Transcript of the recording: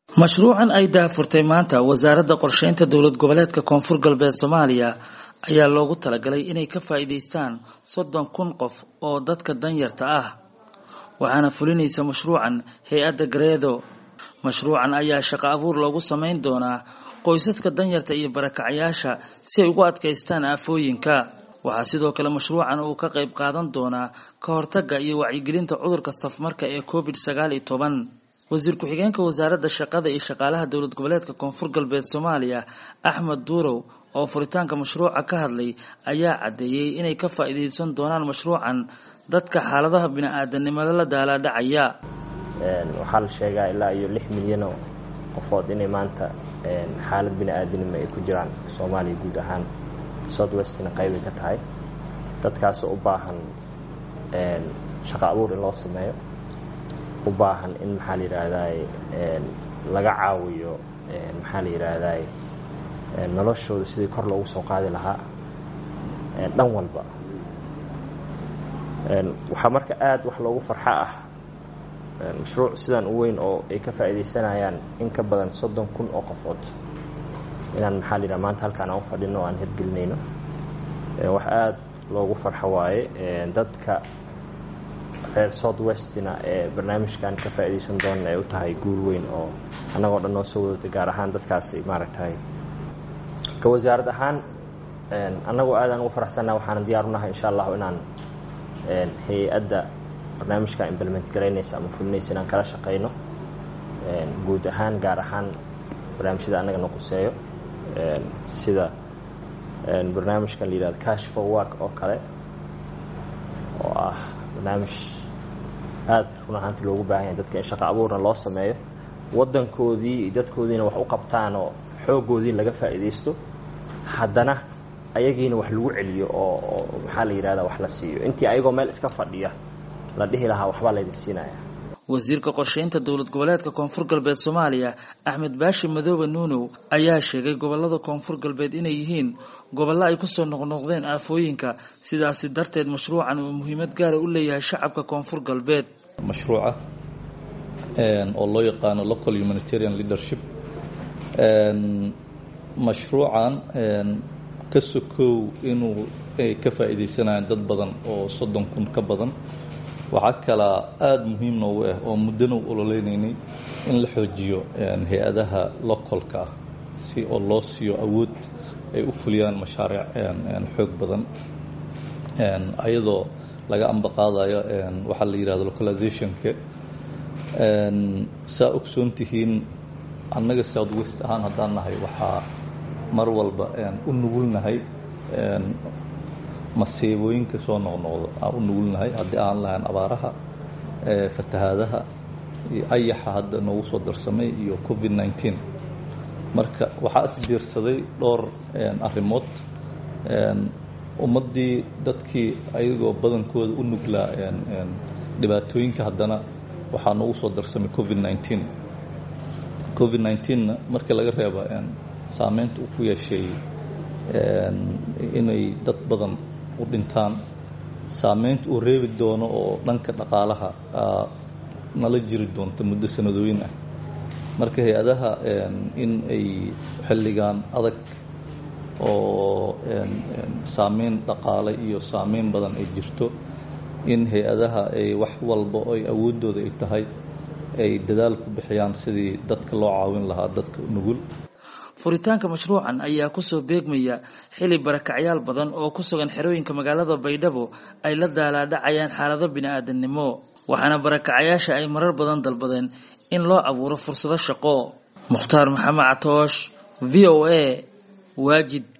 mashruucan ay daahfurtay maanta wasaaradda qorsheynta dowlad goboleedka koonfur galbeed soomaaliya ayaa loogu talagalay inay ka faa'iidaystaan soddon kun qof oo dadka danyarta ah waxaana fulinaysa mashruucan hay-adda gareedo mashruucan ayaa shaqo abuur loogu samayn doonaa qoysaska danyarta iyo barakacyaasha si ay ugu adkaystaan aafooyinka waxaa sidoo kale mashruucan uu ka qayb qaadan doonaa ka hortagga iyo wacyigelinta cudurka safmarka ee covid sagaal iyo toban wasiir ku-xigeenka wasaaradda shaqada iyo shaqaalaha dowlad goboleedka koonfur galbeed soomaaliya axmed duurow oo furitaanka mashruuca ka hadlay ayaa caddeeyey inay ka faa'iidaysan doonaan mashruucan dadka xaaladaha bini-aadanimada la daalaadhacaya waxaa la sheegaa ilaa iyo lix milyanoo qofood inay maanta xaalad bini-aadanimo ay ku jiraan soomaaliya guud ahaan south westna qaybay ka tahay dadkaasoo u baahan shaqo abuur in loo sameeyo u baahan in maxaa la yidhaahdaay laga caawiyo maxaa la yidhaahdaay noloshooda sidii kor loogu soo qaadi lahaa dhan walba waxaa marka aada wax loogu farxo ah mashruuc sidaan u weyn oo ay ka faa'iidaysanayaan in ka badan soddon kun oo qofood inaan maxaa la yidhaha maanta halkaan aan u fadhino o aan hirgelinayno wax aada loogu farxo waaye dadka reer south westina ee barnaamijkan ka faa'iidaysan doonana ay u tahay guul weyn oo annagoo dhan noo soo wadatay gaar ahaan dadkaasi maaragtay ka wasaarad ahaan annagoo aadaan ugu faraxsannaha waxaana diyaar u nahay insha allahu inaan hay-adda barnaamijka implement garaynaysa ama fulinaysa inaan kala shaqayno guud ahaan gaar ahaan barnaamijyada annaga na quseeyo sida barnaamijkan la yidhahdo cash for work oo kale oo ah barnaamij aada run ahaantii loogu baahan yahay dadka in shaqo abuurna loo sameeyo waddankoodii iyo dadkoodiina wax u qabtaan oo xooggoodii laga faa'iidaysto haddana ayagiina wax lagu celiyo oo oo maxaa la yidhahdaa wax la siiyo intii ayagoo meel iska fadhiya la dhihi lahaa waxbaa laydin siinaya wasiirka qorsheynta dowlad goboleedka koonfur galbeed soomaaliya axmed baashi madoobe nuunow ayaa sheegay gobolada koonfur galbeed inay yihiin gobollo ay kusoo noqnoqdeen aafooyinka sidaasi darteed mashruucan uu muhiimad gaara u leeyahay shacabka koonfur galbeed mashruuca oo loo yaqaano local humanitarian leadership mashruucan ka sokow inuu ay ka faa'iidaysanayaan dad badan oo soddon kun ka badan waxaa kalaa aada muhiim noogu ah oo muddana u ololeynaynay in la xoojiyo hay-adaha localka ah si oo loo siiyo awood ay u fuliyaan mashaariic xoog badan ayadoo laga ambaqaadayo waxaa la yidhahdo localizationka saa ogsoon tihiin annaga south west ahaan haddaan nahay waxaa mar walba u nugulnahay masiibooyinka soo noqnoqdo aan u nugulnahay haddii aan lahayn abaaraha fatahaadaha iyo ayaxa hadda noogu soo darsamay iyo covid nneteen marka waxaa isbiirsaday dhowr arrimood ummaddii dadkii ayagoo badankooda u nuglaa dhibaatooyinka haddana waxaa noogu soo darsamay covid nneteen covid nneteenna markii laga reeba saameynta uu ku yeeshay inay dad badan u dhintaan saameynta uu reebi doono oo dhanka dhaqaalaha nala jiri doonta muddo sanadooyin ah marka hay-adaha in ay xilligan adag oo saameyn dhaqaale iyo saameyn badan ay jirto in hay-adaha ay wax walba ay awooddooda ay tahay ay dadaal ku bixiyaan sidii dadka loo caawin lahaa dadka nugul furitaanka mashruucan ayaa kusoo beegmaya xili barakacyaal badan oo ku sugan xerooyinka magaalada baydhabo ay la daalaadhacayaan xaalado bini-aadannimo waxaana barakacyaasha ay marar badan dalbadeen in loo abuuro fursado shaqo mukhtaar maxamed catoosh v o a waajid